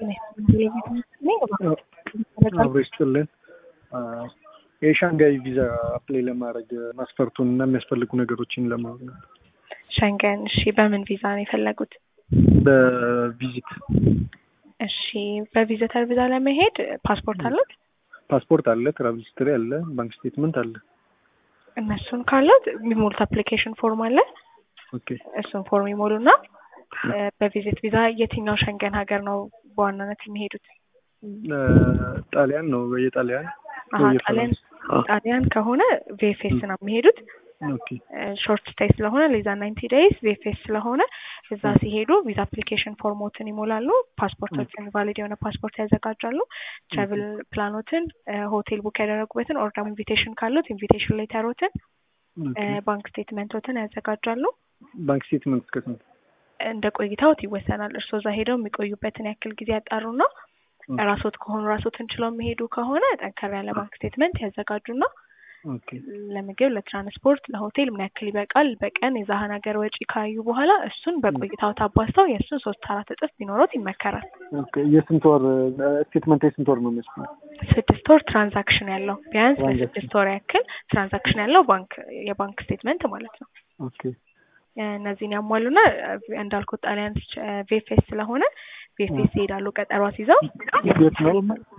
አብሮ ይስጥልን። የሻንጋይ ቪዛ አፕላይ ለማድረግ መስፈርቱን እና የሚያስፈልጉ ነገሮችን ለማወቅ ነው። ሸንገን እሺ፣ በምን ቪዛ ነው የፈለጉት? በቪዚት እሺ፣ በቪዚተር ቪዛ ለመሄድ ፓስፖርት አለት? ፓስፖርት አለ፣ ትራቭል ሂስትሪ አለ፣ ባንክ ስቴትመንት አለ። እነሱን ካለት የሚሞሉት አፕሊኬሽን ፎርም አለ። ኦኬ እሱን ፎርም ይሞሉና በቪዚት ቪዛ የትኛው ሸንገን ሀገር ነው በዋናነት የሚሄዱት? ጣሊያን ነው የጣሊያን አሀ ጣሊያን ጣሊያን ከሆነ ቪኤፍኤስ ነው የሚሄዱት። ኦኬ ሾርት ስቴይ ስለሆነ ሌዛ ናይንቲ ዴይስ ቪኤፍኤስ ስለሆነ እዛ ሲሄዱ ቪዛ አፕሊኬሽን ፎርሞትን ይሞላሉ። ፓስፖርቶችን ቫሊድ የሆነ ፓስፖርት ያዘጋጃሉ። ትራቭል ፕላኖትን፣ ሆቴል ቡክ ያደረጉበትን ኦር ደግሞ ኢንቪቴሽን ካሉት ኢንቪቴሽን ሌተሮትን፣ ባንክ ስቴትመንቶትን ያዘጋጃሉ። ባንክ ስቴትመንት እስከ ስንት? እንደ ቆይታዎት ይወሰናል። እርስዎ እዛ ሄደው የሚቆዩበትን ያክል ጊዜ ያጣሩና ራሶት ከሆኑ ራሶትን ችለው የሚሄዱ ከሆነ ጠንከር ያለ ባንክ ስቴትመንት ያዘጋጁና ኦኬ ለምግብ፣ ለትራንስፖርት፣ ለሆቴል ምን ያክል ይበቃል በቀን የዛህን ሀገር ወጪ ካዩ በኋላ እሱን በቆይታው አባዝተው የእሱን ሶስት አራት እጥፍ ቢኖሮት ይመከራል። ኦኬ የስንት ወር ስቴትመንት የስንት ወር ነው የሚያስፈልገው? ስድስት ወር ትራንዛክሽን ያለው ቢያንስ ለስድስት ወር ያክል ትራንዛክሽን ያለው ባንክ የባንክ ስቴትመንት ማለት ነው። ኦኬ እነዚህን ያሟሉና እንዳልኩት ጣሊያን ቬፌስ ስለሆነ ቬፌስ ይሄዳሉ። ቀጠሮ አስይዘው የት ነው?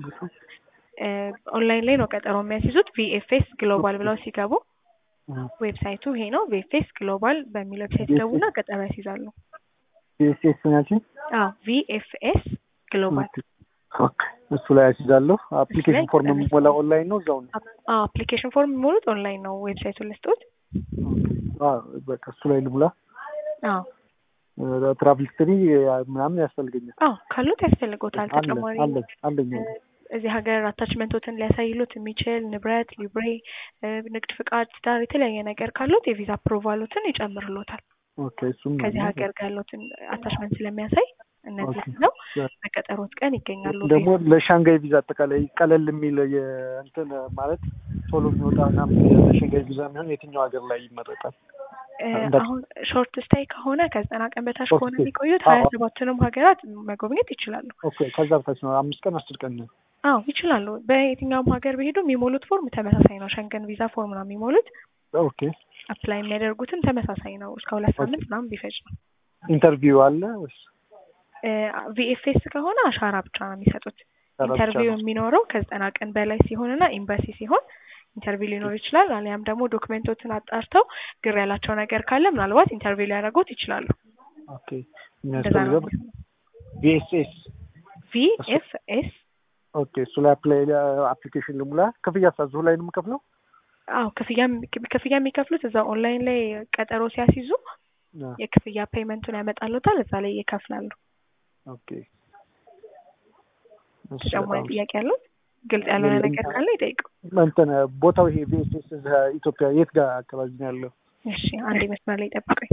ኦንላይን ላይ ነው ቀጠሮ የሚያስይዙት። ቪኤፍኤስ ግሎባል ብለው ሲገቡ ዌብሳይቱ ይሄ ነው። ቪኤፍኤስ ግሎባል በሚል ዌብሳይት ሲገቡና ቀጠሮ ያስይዛሉ። ቪኤስኤስ ናቸው? አዎ ቪኤፍኤስ ግሎባል ኦኬ እሱ ላይ ያስይዛለሁ። አፕሊኬሽን ፎርም የሚሞላ ኦንላይን ነው እዛው ነው? አዎ አፕሊኬሽን ፎርም የሚሞሉት ኦንላይን ነው። ዌብሳይቱን ልስጡት። አዎ በቃ እሱ ላይ ልሙላ። አዎ ትራቭል ሂስትሪ ምናምን ያስፈልገኛል? አዎ ካሉት ያስፈልጎታል። ተጨማሪ አለኝ አለኝ እዚህ ሀገር አታችመንቶትን ሊያሳይሉት የሚችል ንብረት፣ ሊብሬ፣ ንግድ ፍቃድ፣ ትዳር የተለያየ ነገር ካሉት የቪዛ አፕሮቫሎትን ይጨምርሎታል። ኦኬ እሱም ከዚህ ሀገር ጋር ያሉትን አታችመንት ስለሚያሳይ እነዚህ ነው በቀጠሮት ቀን ይገኛሉ። ደግሞ ለሻንጋይ ቪዛ አጠቃላይ ቀለል የሚል የእንትን ማለት ቶሎ የሚወጣ ምናምን ለሻንጋይ ቪዛ የሚሆን የትኛው ሀገር ላይ ይመረጣል? አሁን ሾርት ስታይ ከሆነ ከዘጠና ቀን በታች ከሆነ የሚቆዩት ሀያ ሰባቱንም ሀገራት መጎብኘት ይችላሉ። ኦኬ ከዛ በታች ነው አምስት ቀን አስር ቀን ነው? አዎ ይችላሉ። በየትኛውም ሀገር ቢሄዱ የሚሞሉት ፎርም ተመሳሳይ ነው። ሸንገን ቪዛ ፎርም ነው የሚሞሉት። ኦኬ አፕላይ የሚያደርጉትም ተመሳሳይ ነው። እስከ ሁለት ሳምንት ምናምን ቢፈጅ ነው። ኢንተርቪው አለ ወይስ? ቪኤፍኤስ ከሆነ አሻራ ብቻ ነው የሚሰጡት። ኢንተርቪው የሚኖረው ከዘጠና ቀን በላይ ሲሆንና ኤምባሲ ሲሆን ኢንተርቪው ሊኖር ይችላል። አሊያም ደግሞ ዶክመንቶችን አጣርተው ግር ያላቸው ነገር ካለ ምናልባት ኢንተርቪው ሊያደርጉት ይችላሉ። ኦኬ የሚያስፈልገው ቪኤስኤስ ቪኤፍኤስ ኦኬ እሱ ላይ አፕላይ አፕሊኬሽን ልሙላ። ክፍያ ሳዙ ላይ ነው የምከፍለው? አዎ ክፍያ ክፍያ የሚከፍሉት እዛ ኦንላይን ላይ ቀጠሮ ሲያስይዙ የክፍያ ፔይመንቱን ያመጣሉታል። እዛ ላይ ይከፍላሉ። ኦኬ ተጨማሪ ጥያቄ ያለው ግልጽ ያልሆነ ነገር ካለ ይጠይቁ። እንትን ቦታው ይሄ ቪኤስኤስ ኢትዮጵያ የት ጋር አካባቢ ነው ያለው? እሺ አንዴ መስመር ላይ ጠብቀኝ።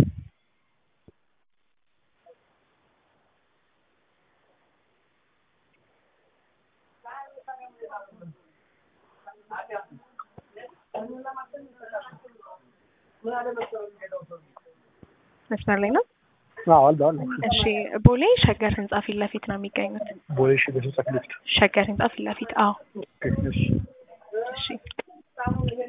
መስመር ላይ ነው። አዎ አለ አለ። እሺ ቦሌ ሸገር ህንጻ ፊት ለፊት ነው የሚገኙት። ቦሌ ሸገር ህንጻ ፊት ለፊት። ሸገር ህንጻ ፊት ለፊት። አዎ እሺ እሺ